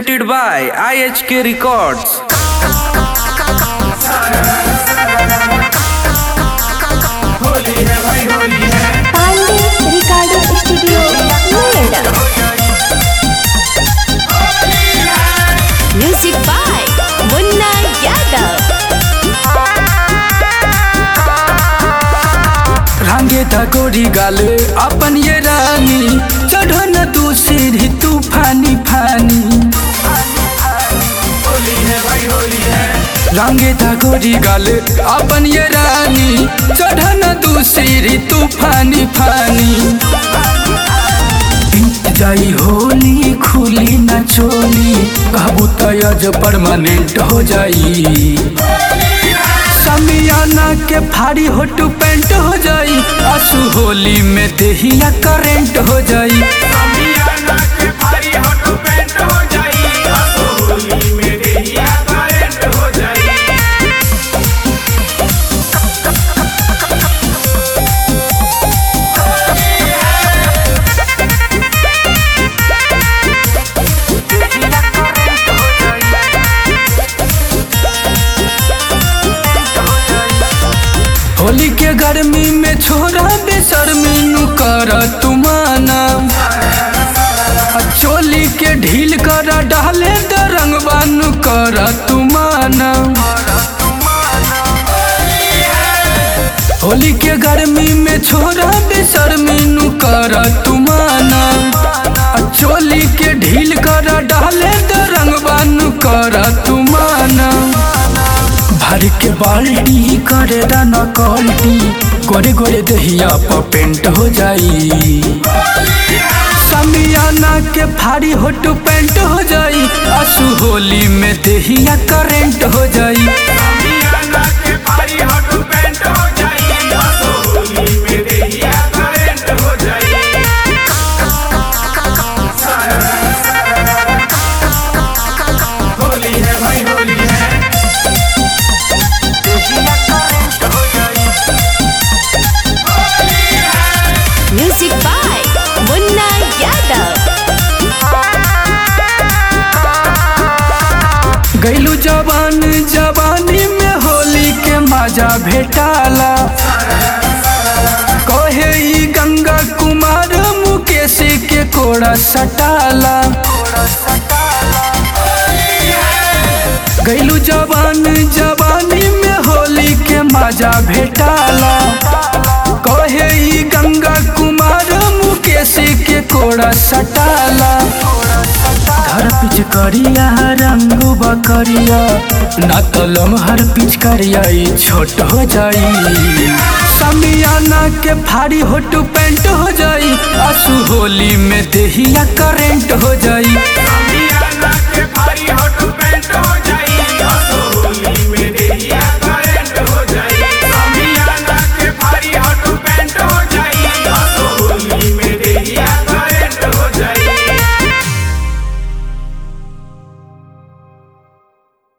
Presented by IHK Records. Pandey recording studio Noida music by Munna Yadav रांगे था गोरी गाले अपन ये रानी चढ़ो न तू सीढ़ी तूफानी फानी रांगे था गोरी गाले अपन ये रानी चढ़ो न तू सीढ़ी तूफानी फानी बीत जाई होली खुली न चोली कहबू तयज परमानेंट हो जाई समियाना के फाड़ी होटू पेंट हो जाई आंसू होली में देहिया करेंट हो जाई होली के गर्मी में छोरा बेशर्मी नु कर तुमाना आ चोली के ढील कर डाले द रंगबानु कर तुमाना होली के गर्मी में छोरा बेशर्मी नु कर तुमाना आ चोली के ढील कर डाले द रंगबानु कर तुमाना भर के बाल्टी करे न कल्टी गोरे गोरे दहिया पर पेंट हो जाई समियाना के फाड़ी होटू पेंट हो जाई आंसू होली में दहिया करेंट हो जाई म्यूजिक बाय मुन्ना यादव गैलू जवान जवानी में होली के मजा भेटाला कहे ई गंगा कुमार मुकेश के कोड़ा सटाला गैलू जवान जवानी में होली के मजा भेटाला कहे ई गंगा कुमार मुकेश के कोड़ा सटाला घर पिच करिया रंग बकरिया ना तलम हर पिच करिया ई छोट हो जाई समियाना के फाड़ी होटू पेंट हो जाई आंसू होली में देहिया करेंट हो जाई